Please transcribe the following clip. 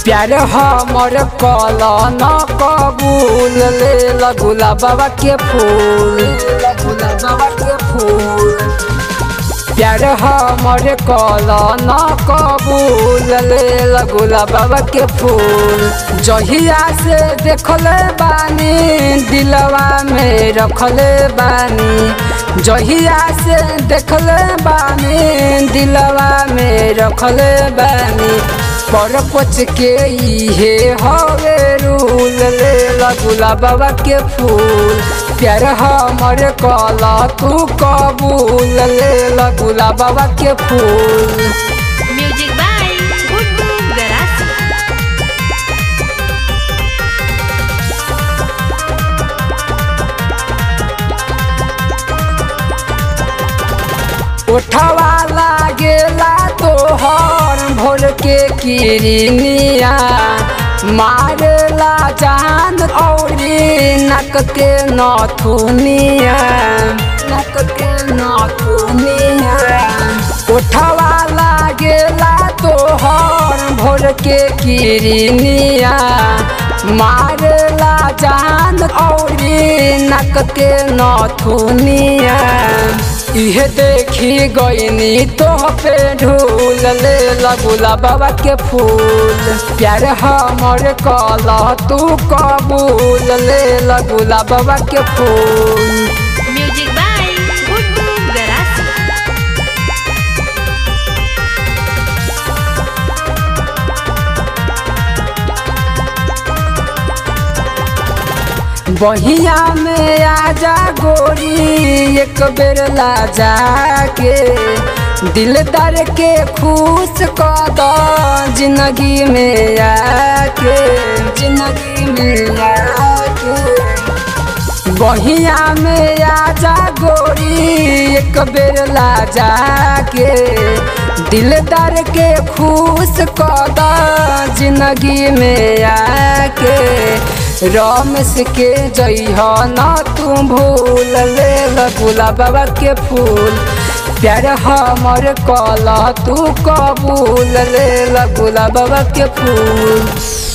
प्यार हमर कल न कबूल ले लगुला बाबा के फूल लगुला बाबा के फूल प्यार हमर कल न कबूल ले लगुला बाबा के फूल जहिया से देखले बानी दिलवा में रखले बानी जहिया से देखले बानी दिलवा में रखले बानी पर पच के इहे हवे रूल ले लगुला बाबा के फूल प्यार हमर कला तू कबूल ले लगुला बाबा के फूल म्यूजिक बाय गुड्डू गरासी उठवा लागेला तोहर भोर के किरनिया मारेला जान औरी नक के नथुनिया नक के नथुनिया उठवा लागेला तोहर भोर के किरनिया मारेला जान औरी नक के नथुनिया इहे देखी गईनी तोह पे ढूल ले लगुला बाबा के फूल प्यार हमर कल तू कबूल ले लगुला बाबा के फूल म्यूजिक बाय गुड्डू गरासी बहिया में आजा गोरी एक बेर ला जाके दिलदार के खुश कर दो जिंदगी में आके जिंदगी में आके बहिया में आजा गोरी एक बेर ला जाके दिलदार के खुश कर दो जिंदगी में आके रमेश के जइह न तू भूल ले लगुला बाबा के फूल प्यार हमर कल तू कबूल ले लगुला बाबा के फूल